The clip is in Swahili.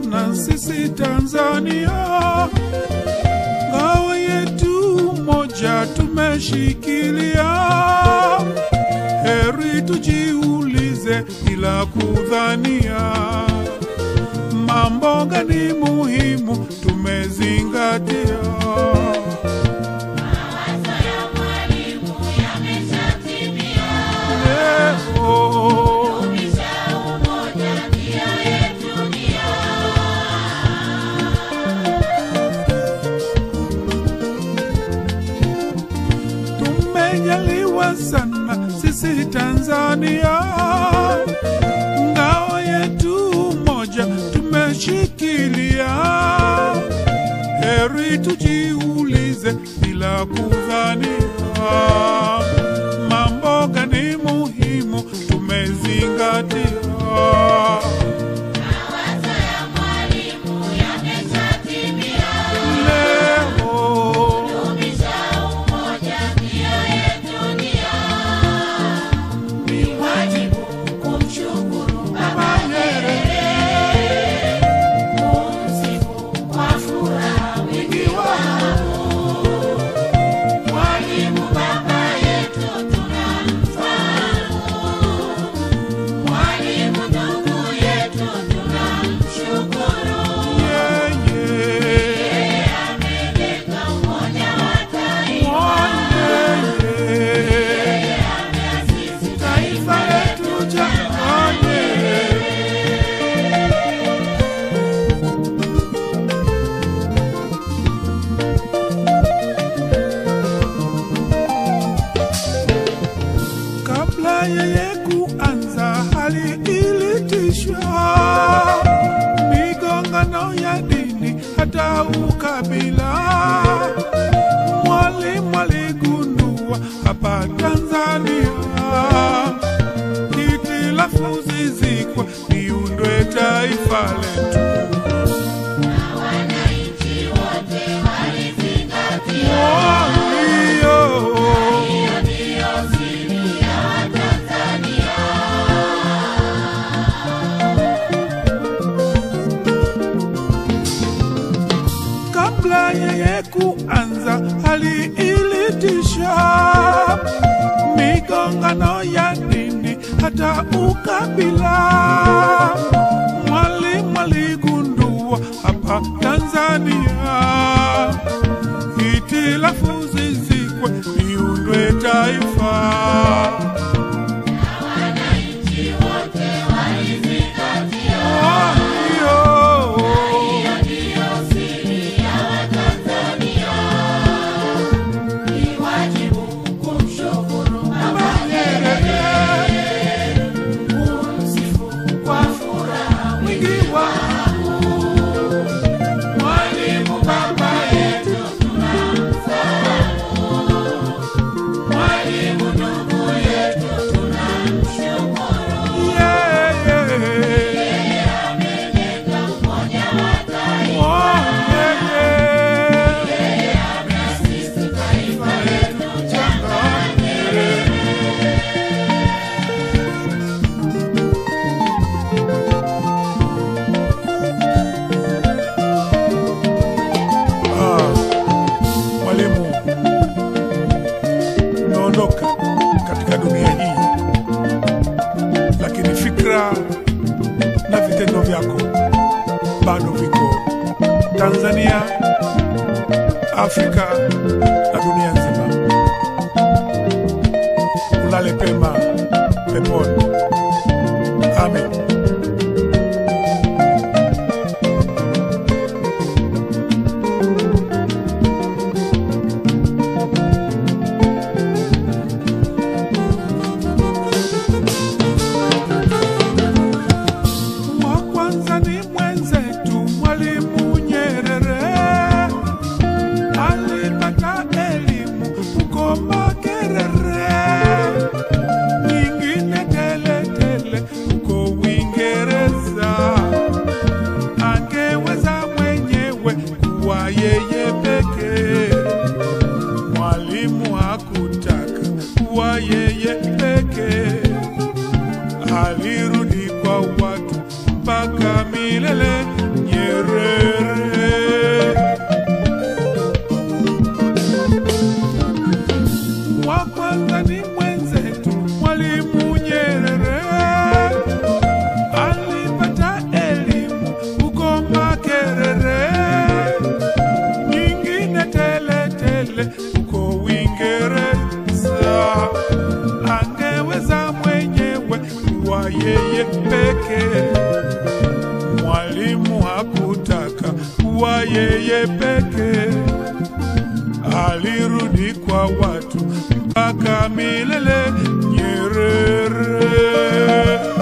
sana sisi Tanzania, ngao yetu moja tumeshikilia. Heri tujiulize bila kudhania, mambo gani muhimu tumezingatia. Mawazo ya mwalimu yameshatimia. Leo Dumisha umoja, ndio yetu nia. tumejaliwa sana sisi Tanzania, ngao yetu moja tumeshikilia. Heri tujiulize bila kudhania, mambo gani muhimu tumezingatia. Mawazo ya mwalimu yameshatimia. Leo Dumisha umoja, ndio yetu nia. Ni wajibu kumshukuru Baba Nyerere, kumsifu kwa furaha wingi wa Mwalimu baba yetu tunamfahamu, mwalimu ndugu yetu tunamshukuru. yeye Ameleta umoja wa taifa, Mwanyeye ameasisi taifa letu jamani, kabla yeye kuanza hali ilitishwa, migongano ya dini hata ukabila. Mwalimu aligundua hapa Tanzania hitilafu zizikwe, liundwe taifa letu. na wananchi wote walizingatia. Walio Hiyo ndiyo siri ya Watanzania. kabla yeye kuanza hali ilitisha migongano ya dini hata ukabila. Mwalimu aligundua hapa Tanzania hitilafu zizikwe, liundwe taifa. Na wananchi wote walizingatia. Walio Hiyo ndiyo siri ya Watanzania. Ni wajibu kumshukuru Baba Nyerere, kumsifu kwa furaha wingi wa Mwalimu baba yetu tunamfahamu, mwalimu ndugu yetu tunamshukuru. yeye Ameleta umoja wa taifa, Mwanyeye ameasisi taifa letu changa Ah, mwalimu, umeondoka katika dunia hii, lakini fikra na vitendo vyako bado viko Tanzania, Afrika na dunia nzima. Ulale pema peponi. Amen. wa kwanza ni mwenzetu Mwalimu Nyerere, alipata elimu huko Makerere, nyingine tele tele huko Uingereza. Angeweza mwenyewe kuwa yeye pekee, Mwalimu hakutaka kuwa yeye pekee alirudi kwa watu mpaka milele. Nye Nyerere. Wa kwanza ni mwenzetu Mwalimu Nyerere, alipata elimu huko Makerere, nyingine tele tele huko Uingereza. Angeweza mwenyewe kuwa yeye pekee, Mwalimu hakutaka kuwa yeye pekee alirudi kwa watu mpaka milele. Nyerere